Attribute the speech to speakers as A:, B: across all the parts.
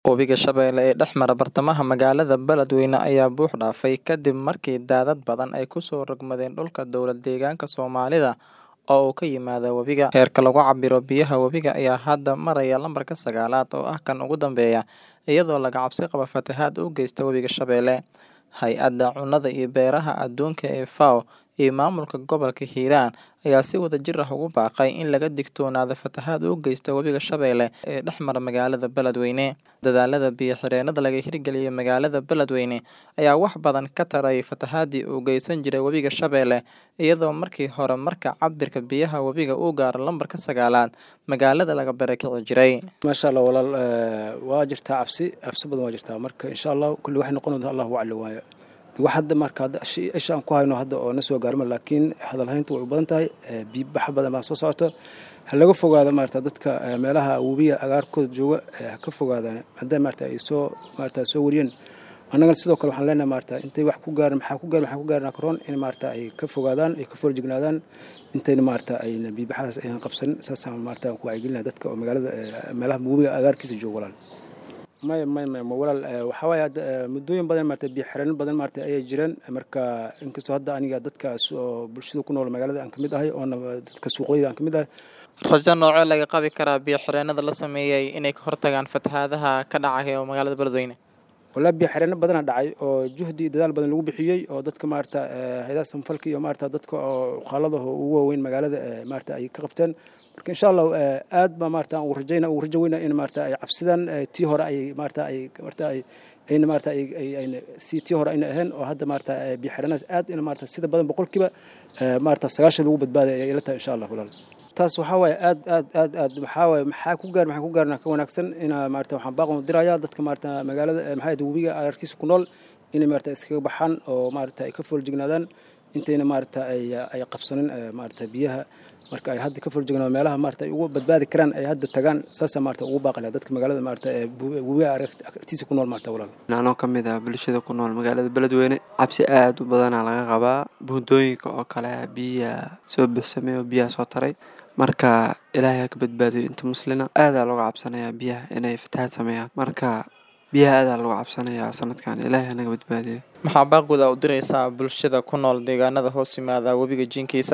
A: Webiga Shabeelle ee dhex mara bartamaha magaalada Beledweyne ayaa buux dhaafay kadib markii daadad badan ay ku soo rogmadeen dhulka dowlad-deegaanka Soomaalida oo uu ka yimaado webiga. Heerka lagu cabbiro biyaha webiga ayaa hadda maraya lambarka sagaalaad oo ah kan ugu dambeeya, iyadoo laga cabsi qabo fatahaad uu geysto webiga Shabeelle. Hay'adda Cunnada iyo Beeraha Adduunka ee FAO iyo maamulka gobolka Hiiraan ayaa si wadajir ah ugu baaqay in laga digtoonaado fatahaad uu geysto webiga Shabeelle ee dhex mara magaalada Beledweyne. Dadaallada biyo-xireennada laga hirgeliyay magaalada Beledweyne ayaa wax badan ka taray fatahaadii uu geysan jiray webiga Shabeelle, iyadoo markii hore marka cabbirka biyaha webiga uu gaaro lambarka sagaalaad, magaalada laga barakici jiray.
B: maasha allah walaal eh, waa jirtaa cabsi cabsi badan waa jirtaa marka insha allah kulli waxay noqon doontaa allahu aclam waaye wax hadda marka hadda ishi- isha aan ku hayno hadda oo na soo gaarma laakiin hadalhayntu way u badan tahay eh, biyo bax badan baa soo socota ha laga fogaado maarata dadka eh, meelaha webiga agaarkooda jooga eh, ha ka fogaadaan maadaama maarata ay soo maarata soo wariyeen annagana sidoo kale waxaan leenahay maarata intay wax ku gaarin maxaa ku gaarin maxaa ku gaarin karoon in maarata ay ka fogaadaan ay ka foorjignaadaan intayna maarata ayna biibaxadaas aynan qabsanin saasaan maarata aan ku wacyigelinaya dadka oo magaalada eh, meelaha webiga agaarkiisa jooga walaal maya maya maya ma walaal eh, waxaa waaye hadda eh, muddooyin badan maarata biyo xireenno badan maarata ayay jireen marka inkastoo hadda aniga dadkaas oo bulshada ku nool magaalada aan ka mid ahay oona dadka suuqyada aan ka mid ahay
A: Rajo noocee laga qabi karaa biyo-xireennada la sameeyay inay ka hortagaan fatahaadaha ka dhacaya magaalada Beledweyne?
B: walaa biyo xireenno badana dhacay oo juhdi iyo dadaal badan lagu bixiyey oo dadka maarata eh, hay'adaha samfalka iyo maarata dadka oo uqaalada oo ugu waaweyn magaalada eh, maarata ay ka qabteen marka insha allah eh, aad baa maarata aan ugu rajayna ugu rajo weyna in maarata ay cabsidan eh, tii hore ay maarata ay maarata ay ayna maarata ay ay- ayna si tii hore ayna ahayn oo hadda maarata eh, biyo xireennadas aad in maarata sida badan boqolkiiba eh, maarata sagaashan lagu badbaaday ayay ila tahay insha allah walaal taas waxaa waaye aad aad aad aad maxaa waaye maxaa ku gaar maxaa ku gaarna ka wanaagsan ina maarata waxaan baaqan u dirayaa dadka maarata magaalada eh, maxaa yidhi webiga agagaarkiisa ku nool inay maarata iskaga baxaan oo maarata ay ka fooljignaadaan intayna maarata ay ay qabsanin eh, maarata biyaha marka ay hadda ka fooljignaadaan meelaha maarata ay ugu badbaadi karaan ay hadda tagaan saasaa maarata ugu baaqi lahaa dadka magaalada maarata ee bu- webiga agagaarkiisa ku nool maarata walaal
C: anoo ka mid ah bulshada ku nool magaalada beledweyne cabsi aad u badanaa laga qabaa buundooyinka oo kale biyaa soo buuxsamay oo biyaha soo taray marka ilaahay ha ka badbaadiyo inta muslina aadaa looga cabsanayaa biyaha inay fatahaad sameeyaan marka biyaha aadaa looga cabsanayaa sanadkan ilaahay hanaga badbaadiyo
A: Maxaa baaqooda u diraysaa bulshada ku nool deegaanada hoos yimaada webiga jinkiisa?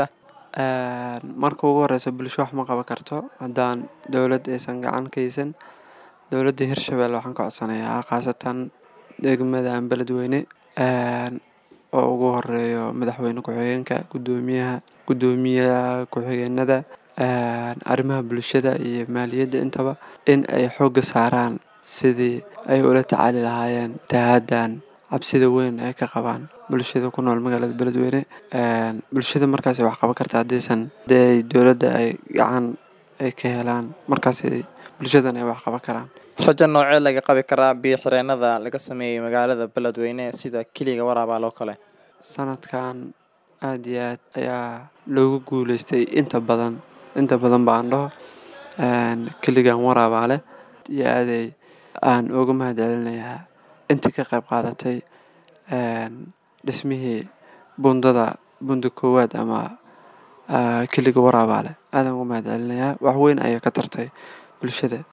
C: Een, marka ugu horeysa bulsho wax ma qaban karto haddaan dowlad aysan gacan ka haysan dowladda hirshabelle waxaan ka codsanayaa khaasatan degmada beledweyne een, oo ugu horeeyo madaxweyne ku-xigeenka guddoomiyaha guddoomiyaha ku-xigeenada een, arrimaha bulshada iyo maaliyadda intaba in ay xoogga saaraan sidii ay ula tacaali lahaayeen fatahaaddan cabsida weyn ay ka qabaan bulshada ku nool magaalada beledweyne Een, bulshada markaas ay wax qaban karta haddaysan hadii ay dowladda ay gacan ay ka helaan markaas ay bulshadan ay wax qaban karaan
A: Rajo noocee laga qabi karaa biyo-xireennada laga sameeyay magaalada Beledweyne sida Kiliga Waraabal oo kale?
C: sanadkan aad iyo aad ayaa loogu guuleystay inta badan inta badan baan dhaho Een, keligan waraabaale iyo aaday aan uga mahadcelinayaa intii ka qayb qaadatay een, dhismihii bundada bunda koowaad ama ah, keliga waraabaale aadaan uga mahadcelinayaa wax weyn ayay ka tartay bulshada